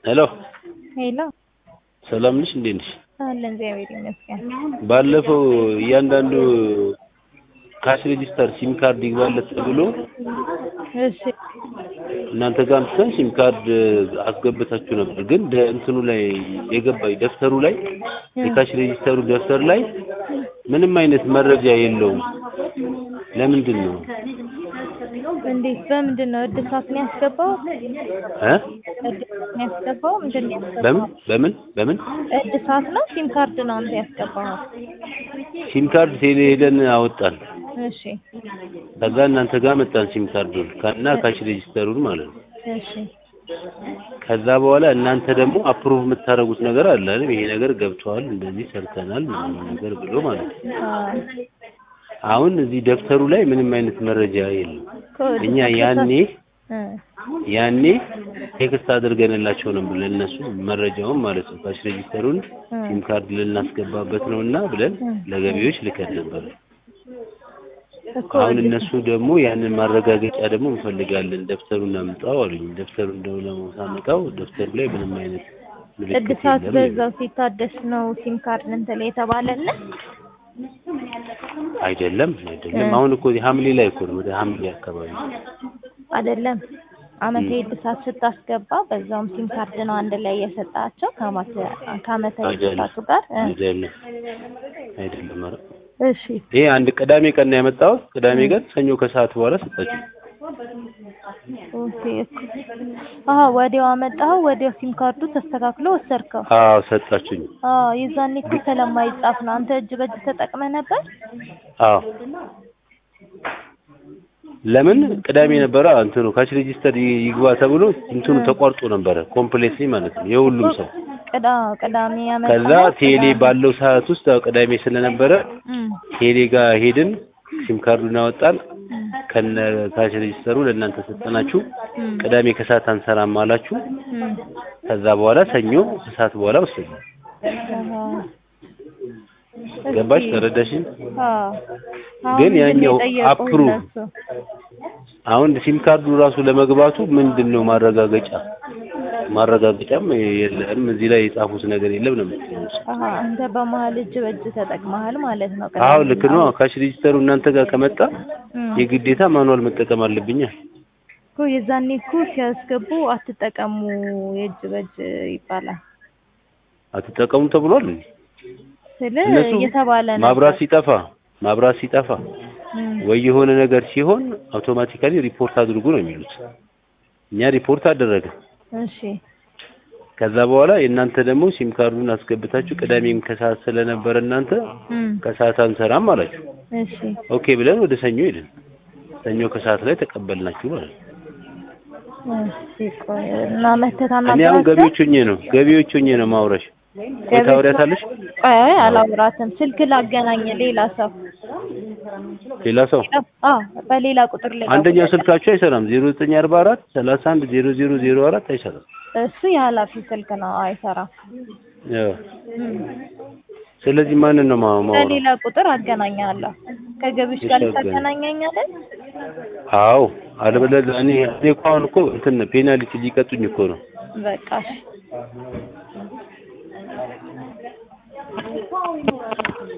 ሄሎ ሄሎ ሰላም ነሽ? እንዴት ነሽ? አለን እግዚአብሔር ይመስገን። ባለፈው እያንዳንዱ ካሽ ሬጂስተር ሲም ካርድ ይግባለት ተብሎ እሺ እናንተ ጋር አምጥተን ሲም ካርድ አስገብታችሁ ነበር። ግን ደ- እንትኑ ላይ የገባኝ ደብተሩ ላይ የካሽ ሬጂስተሩ ደብተር ላይ ምንም አይነት መረጃ የለውም። ለምንድን ነው እንዴት በምንድን ነው እድሳት ነው ያስገባው? እ እድሳት ነው ያስገባው? ምንድን ነው ያስገባው? በምን በምን በምን እድሳት ነው ሲም ካርድ ነው አንተ ያስገባው? ሲም ካርድ ቴሌ ሄደን አወጣን። እሺ ከዛ እናንተ ጋር መጣን ሲም ካርዱን ከና ካሽ ሬጂስተሩን ማለት ነው። እሺ ከዛ በኋላ እናንተ ደግሞ አፕሩቭ የምታደርጉት ነገር አለ አይደል? ይሄ ነገር ገብቷል፣ እንደዚህ ሰርተናል ምናምን ነገር ብሎ ማለት ነው። አዎ አሁን እዚህ ደብተሩ ላይ ምንም አይነት መረጃ የለም። ከወዲህ እኛ ያኔ እ ያኔ ቴክስት አድርገንላቸው ነበር ለእነሱ መረጃውን ማለት ነው። ካሽ ሬጂስተሩን እ ሲም ካርድ ልናስገባበት ነው እና ብለን ለገቢዎች ልከን ነበር። እኮ አሁን እድሳት- እነሱ ደግሞ ያንን ማረጋገጫ ደግሞ እንፈልጋለን፣ ደብተሩን አምጣው አሉኝ። ደብተሩን ደግሞ ለማሳመጣው ደብተሩ ላይ ምንም አይነት ምልክት እድሳት የለም። በዛው ሲታደስ ነው ሲም ካርድ እንትን ላይ የተባለልን አይደለም አይደለም። እ አሁን እኮ እዚህ ሐምሌ ላይ እኮ ነው፣ ወደ ሐምሌ አካባቢ አይደለም አመታዊ እድሳት ስታስገባ በዛውም ሲም ካርድ ነው አንድ ላይ የሰጣቸው ከአመት ከአመታዊ አይደለም እድሳቱ ጋር እ አይደለም አይደለም። ኧረ እሺ ይሄ አንድ ቅዳሜ ቀን ነው ያመጣሁት። ቅዳሜ ቀን ሰኞ ከሰዓት በኋላ ሰጣችሁ። ኦኬ እኮ አሀ ወዲያው አመጣኸው ወዲያው ሲም ካርዱ ተስተካክሎ ወሰድከው አዎ ሰጣችሁኝ። አዎ የዛኔ እኮ ስለማይጻፍ ነው አንተ እጅ በእጅ ተጠቅመህ ነበር አዎ ለምን ቅዳሜ ነበረ እንትኑ ካሽ ሬጂስተር ይ- ይግባ ተብሎ እንትኑ ተቋርጦ ነበረ ኮምፕሌትሊ ማለት ነው የሁሉም ሰው። ቅዳ ቅዳሜ ከዛ ያመጣኸው ቴሌ ቅዳሜ ባለው ሰዓት ውስጥ ያው ቅዳሜ ስለነበረ እም ቴሌ ጋር ሄድን፣ ሲም ካርዱን አወጣን፣ እም ከነ ካሽ ሬጂስተሩ ለእናንተ ሰጠናችሁ። እም ቅዳሜ ከሰዓት አንሰራም አላችሁ። እም ከዛ በኋላ ሰኞ ከሰዓት በኋላ ወሰዱ። አሀ ገባሽ? እስኪ ተረዳሽኝ? አዎ አሁን ግን ምንድን ነው ያኛው የጠየቁህ አፕሩቭ እነሱ? አሁን ሲም ካርዱ ራሱ ለመግባቱ ምንድን ነው ማረጋገጫ? ማረጋገጫም የለም እዚህ ላይ የጻፉት ነገር የለም ነው የምትለው። አሀ አንተ በመሀል እጅ በእጅ ተጠቅመሃል ማለት ነው። አዎ ቅዳሜ ልክ ነው። ካሽ ሬጂስተሩ እናንተ ጋር ከመጣ እም የግዴታ ማኑዋል መጠቀም አለብኛ። እኮ የዛኔ እኮ ሲያስገቡ አትጠቀሙ የእጅ በእጅ ይባላል አትጠቀሙ ተብሏል። ስለ እነሱ እየተባለ ነበር። ማብራት ሲጠፋ ማብራት ሲጠፋ እም ወይ የሆነ ነገር ሲሆን አውቶማቲካሊ ሪፖርት አድርጉ ነው የሚሉት። እኛ ሪፖርት አደረገ። እሺ ከዛ በኋላ የእናንተ ደግሞ ሲም ካርዱን አስገብታችሁ ቅዳሜም ከሰዓት ስለነበረ እናንተ እም ከሰዓት አንሰራም አላችሁ። እሺ ኦኬ ብለን ወደ ሰኞ ሄድን። ሰኞ ከሰዓት ላይ ተቀበልናችሁ ማለት ነው። እሺ ቆይ እና መተህ እኔ አሁን ታናግራቸው ገቢዎች ሆኜ ነው ገቢዎች ሆኜ ነው ማውራሽ። ወይ ታወሪያታለሽ? ቆይ አላውራትም። ስልክ ላገናኝ ሌላ ሰው ሌላ ሰው አዎ በሌላ ቁጥር ላይ አንደኛው ደውልለት። ስልካችሁ አይሰራም። 0944 31 0004 አይሰራም። እሱ የኃላፊ ስልክ ነው አይሰራም። ያው እም ስለዚህ ማንን ነው ማ- ማውራው? በሌላ ቁጥር አገናኛለሁ። ከገቢዎች ጋር እሺ፣ አገናኝ። ልታገናኘኛለህ? አዎ አለበለዚያ እኔ እኔ እኮ አሁን እኮ እንትን ፔናልቲ ሊቀጡኝ እኮ ነው። በቃ እሺ።